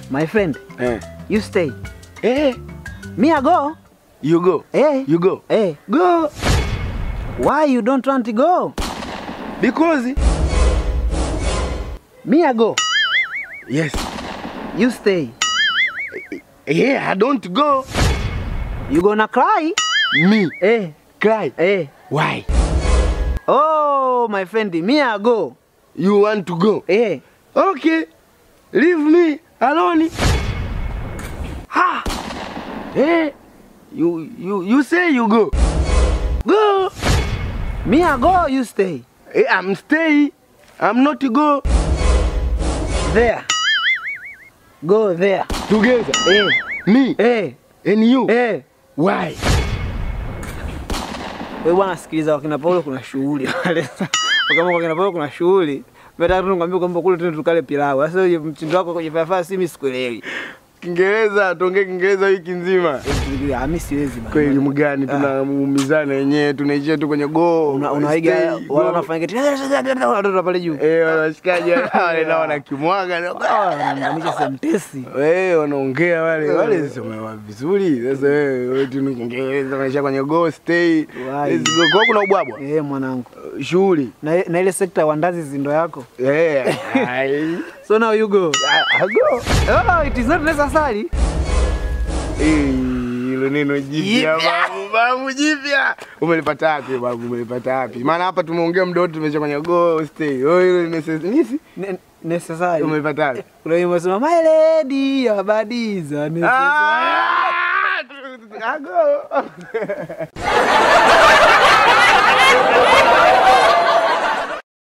My friend, Eh. you stay. Eh. Me I go. You go. Eh. You go. Eh. Go. Why you don't want to go? Because Me I go. yes. You stay. Yeah, I don't go. You gonna cry? Me Eh. cry. Eh. Why? Oh, my friend, me I go. You want to go? Eh. Okay. Leave me alone. Ha. Eh. You you you say you go. Go. Me I go, you stay. Eh, I'm stay. I'm not go There. Go there. together. Eh. Me Eh. and you. Eh. Why? Wewe bwana sikiliza, wakina Paulo kuna shughuli wale. Kama kwa kina Paulo kuna shughuli. Nataka tu nikwambie kwamba kule tena tukale pilau. Sasa wewe mtindo wako kwenye fafaa si mimi sikuelewi. Kiingereza, tuongee Kiingereza wiki nzima. Eh, Mimi siwezi bana. Kwa elimu gani tunaumizana wenyewe, tunaishia tu kwenye go. Una- unaiga stay, wala go. unafanya kitu watoto pale juu. Eh, wanashikaji wale nao wanakimwaga na Wanaunganisha sentesi. wewe wanaongea wale wale somewa vizuri. Sasa wewe wewe tu ni Kiingereza unaishia kwenye go stay. Why? Let's go. Kwa kuna ubwabwa. Eh, mwanangu. Shughuli. Na, na ile sekta ya wandazi zindo yako. Eh. ai. So now you go. I- I go. Oh, it is not necessary. Eh, hilo neno jipya Jipya. babu, babu jipya. Umelipata wapi babu? Umelipata wapi? Maana hapa tumeongea muda wote tumesha kwenye go stay. Oh, hilo ni necess- nisi? Ne- necessary. Umelipata wapi? Kuna wimbo unasema my lady abadiza necessary. Ah! I go.